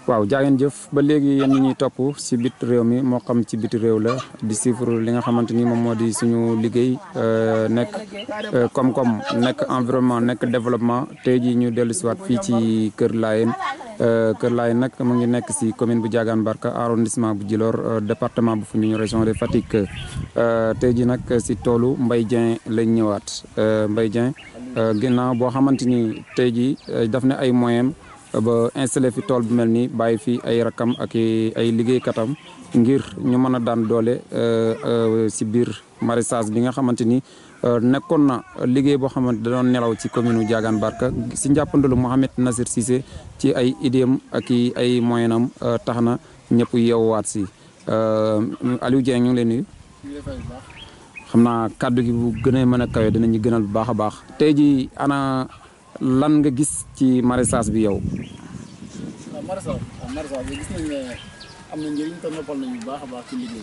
waaw jaageen jëf ba léegi yéen ñi ñuy topp si bit réew mi moo xam ci biti réew la di suivre li nga xamante ni moom moo di suñu liggéey nekk koom-koom nekk environnement nekk développement tey jii ñu dellu siwaat fii ci Kër Laayeen Kër Laayeen nag mu ngi nekk si commune bu Diagane Barka arrondissement bu Djilor département bu Foundiougne région de Fatick tey jii nag si toolu Mbaye Dieng lañ ñëwaat Mbaye Dieng ginnaaw boo xamante ni tey jii daf ne ay moyens ba installé fi tool bu mel nii bàyyi fi ay rakam ak ay liggéeykatam ngir ñu mën a daan doole si biir maraîchage bi nga xamante ni nekkoon na liggéey boo xamante da doon nelaw ci commune Diagane Barka si njàppandalu Mouhamed Nasir Cissé ci ay idéem ak i ay moyen am tax na ñëpp yeewaat si Aliou Dieng ñu ngi leen nuyu xam naa kàddu gi bu gën a mën a kawe dinañu gënal bu baax a baax tey ji ana lan nga gis ci maraîchage bi yow. waaw maraîchage waaw maraîchage bi gis nañ ne am na njëriñ te noppal nañu bu baax a baax ci liggéey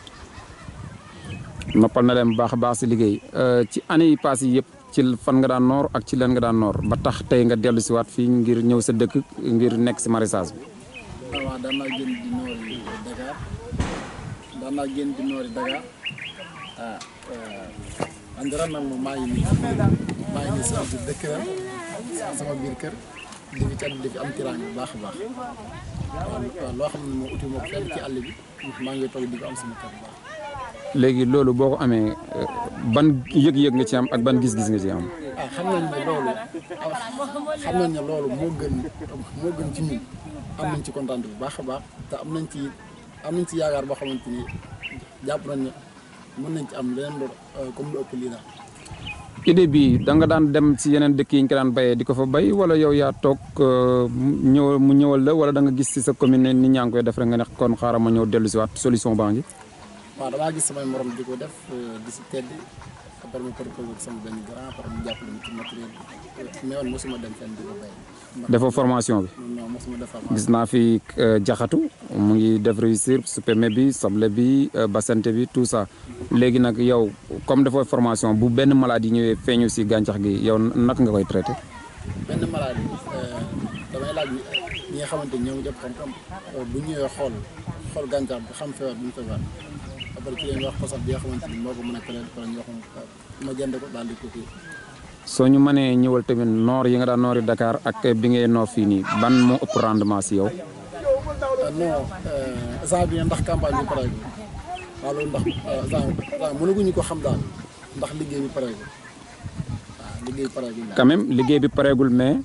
noppal na leen bu baax a baax si liggéey ci année yi passé yëpp ci fan nga daan noor ak ci leen nga daan noor ba tax tey nga dellu si waat fii ngir ñëw sa dëkk ngir nekk si maraîchage bi. waaw waaw daan naa génn di noori Dakar daan naa génn di noori Dakar ah andi ren nag moom maa ngi nii maa ngi nii sama biir dëkk ren sama biir kër di fi cat di fi am tiraanga bu baax a baax waaw loo xam ne moom uti moom fenn ci àll bi maa ngi toog di ko am sama kër bu baax. léegi loolu boo ko amee ban yëg-yëg nga ci am ak ban gis-gis nga ci am. ah xam nañ ne loolu xam nañ ne loolu moo gën moo gën ci ñun am nañ ci kontaan bu baax a baax te am nañ ci am nañ ci yaakaar boo xamante ni jàpp nañ ne mën nañ ci am leneen lu comme lu ëpp lii daal. idée bi da nga daan dem ci yeneen dëkk yi ñu ko daan bayee di ko fa bay wala yow yaa toog ñëw mu ñëwal la wala da nga gis ci sa commune ne nit ñaa ngi koy def rek nga ne kon xaaral ma ñëw dellu si waat solution baa ngi. waaw damaa gis samay morom di ko def di si tedd après ma proposé ak sama benn grand après mu jàppale ma ci matériel bi mais woon mosuma dem fenn di ko bay. defoo formation bi. non mosuma def gis naa fi jaxatu mu ngi def réussir supémé bi soble bi basante bi tout ça léegi nag yow comme defoo formation bu benn maladie ñëwee feeñu si gàncax gi yow naka nga koy traité. benn maladie damay laaj ñi nga xamante ni ñoo ngi jëpp xam-xam bu ñëwee xool xool gàncax bi xam feebar bi mu feebar après ci leen wax ko sax bi nga xamante ni moo ko mën a traité pare ñu wax ma jënd ko daal di ko kii. soo ñu mënee ñëwal tamit noor yi nga daan noori Dakar ak bi ngay noor fii nii ban moo ëpp rendement si yow. non instant bi ndax campagne bi pareegul waaw loolu ndax instant instant mënaguñu ko xam daal ndax liggéey bi pareegul waaw liggéey bi pareegul daal. quand même liggéey bi pareegul mais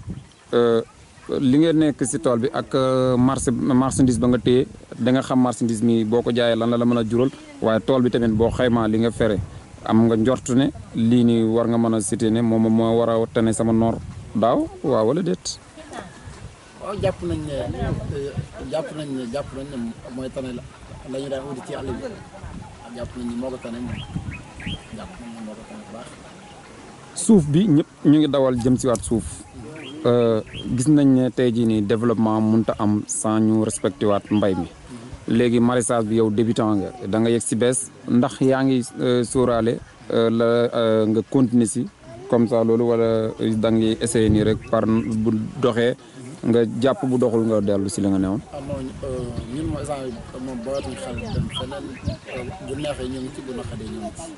li nga nekk si tool bi ak marché marchandise ba nga téye da nga xam marchandise mi boo ko jaayee lan la la mën a jural waaye tool bi tamit boo xaymaa li nga fere. am nga njort ne lii nii war nga mën a cité ne moom moo war a tane sama noor daaw waaw wala déet. waaw jàpp nañ ne jàpp nañ ne jàpp nañ ne mooy tane la la ñu daan wuti ci àll bi jàpp nañ ne moo ko tane moom jàpp nañ ne moo ko tane bu baax. suuf bi ñëpp ñu ngi dawal jëm si waat suuf gis nañ ne tey jii nii développement mënut a am sans ñu respecté waat mbay mi. léegi maraîchage bi yow débutant nga da nga yegg si bees ndax yaa ngi sóoraale la nga continuer si comme ça loolu wala da ngay essayer nii rek par bu doxee nga jàpp bu doxul nga dellu si li nga newoon. ah non ñun mooy instant moom booyatuñ xel dem feneen bu neexee ñu ngi ci bu naqadee ñu ngi ci.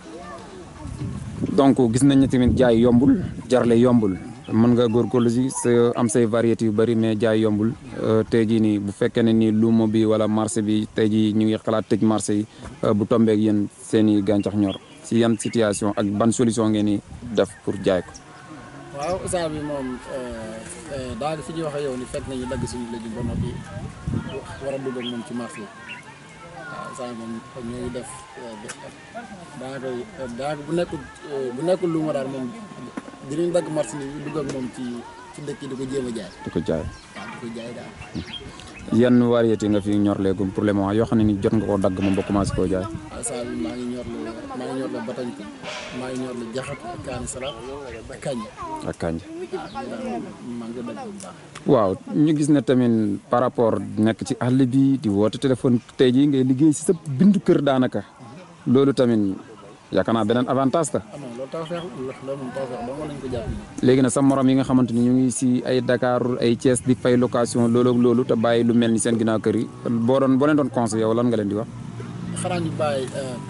donc gis nañ ne tamit jaay yombul jarle yombul mën nga góorgóorlu si sa am say variétés yu bëri mais jaay yombul tey jii nii bu fekkee ne nii luuma bi wala marché bi tey jii ñu ngi xalaat tëj marché yi bu tombeek yéen seen i gàncax ñor si yan situation ak ban solution ngeen di def pour jaay ko. waaw instant bi moom daal fi ñuy waxee yow ni fekk nañu dagg suñu légume ba noppi war a dugg ak moom ci marché yi waaw instant moom ñu ngi def daanaka daanaka bu nekkul bu nekkul luuma daal moom dinañ dagg marché yi dugg ak moom ci ci dëkk yi di ko jéem a jaay. di ko jaay. waaw di ko jaay daal. yan variété nga fi ñor léegum pour le moment yoo xam ne ni jot nga koo dagg moom ba commencé koo jaay. waaw saa bi maa ngi ñor la maa ngi ñor la batañte maa ngi ñor la jaxat ak kaani salaat ak kañ. ak kànja. maa ngi dagg bu baax. waaw ñu gis ne tamit par rapport nekk ci àll bi di woote téléphone tey jii ngay liggéey si sa bindu kër daanaka loolu tamit yaakaar naa beneen avantage la ah non loolu taw feex loolu moom taw feex dong lañ ko jàpp léegi nag sa morom yi nga xamante ni ñu ngi si ay Dakar ay Thiès di fay location loolu ak loolu te bàyyi lu mel ni seen ginnaaw kër yi boo doon boo leen doon conseil yow lan nga leen di wax. xanaa ñu bàyyi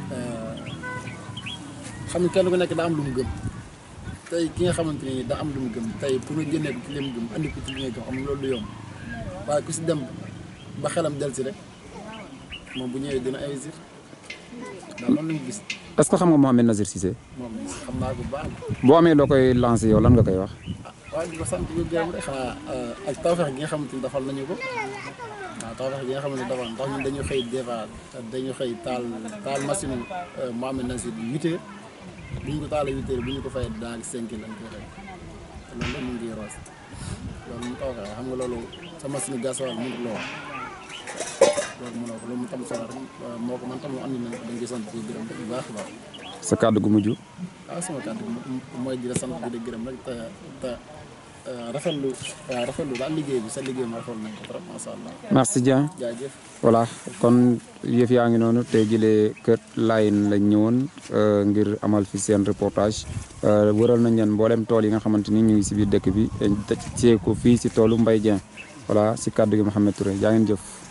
xam ne kenn ku nekk daa am lu mu gëm tey ki nga xamante ni daa am lu mu gëm tey pour nga génnee ko ci li mu gëm andi ko ci li nga gëm xam nga loolu du yomb waaye ku si dem ba xelam del si rek moom bu ñëwee dina investir daal loolu lañu gis est ce que xam nga Mohamed Nazir Cissé moom xam naa ko bu baax boo amee loo koy lancé yow lan nga koy wax. ah waaye di ko sant di ko gërëm rek xanaa ak tawfeex gi nga xamante ni defal nañu ko waaw tawfeex gi nga xamante ni defal ndax ñun dañu xëy des fois dañu xëy taal taal machine Mohamed Nazir bi huit heures bu ñu ko taalee huit heures bu ñu ko fay daal cinq heures lañ koy fay te loolu lépp mu ngi roos loolu mu tawfeex xam nga loolu sa machine gasoil mënut loo loolu mënoo ko loolu mu tam solo rek moo ko man tam andi nañ ko dañ koy sant di gërëm rek bu baax a baax sa kàddu gu mujj. ah sama kàddu mooy di la sant di la gërëm rek te te rafetlu waaw rafetlu daal liggéey bi sa liggéey ma rafetlu nañ ko trop macha allah merci Dieng. jaajëf. voilà kon yëf yaa ngi noonu tey jëlee kër Layen lañ ñëwoon ngir amal fi seen reportage wëral nañ leen mboolem tool yi nga xamante ni ñu ngi si biir dëkk bi te ko fii si toolu Mbaye Dieng voilà si kàddu gi Mouhamed Touré yaa ngeen jëf.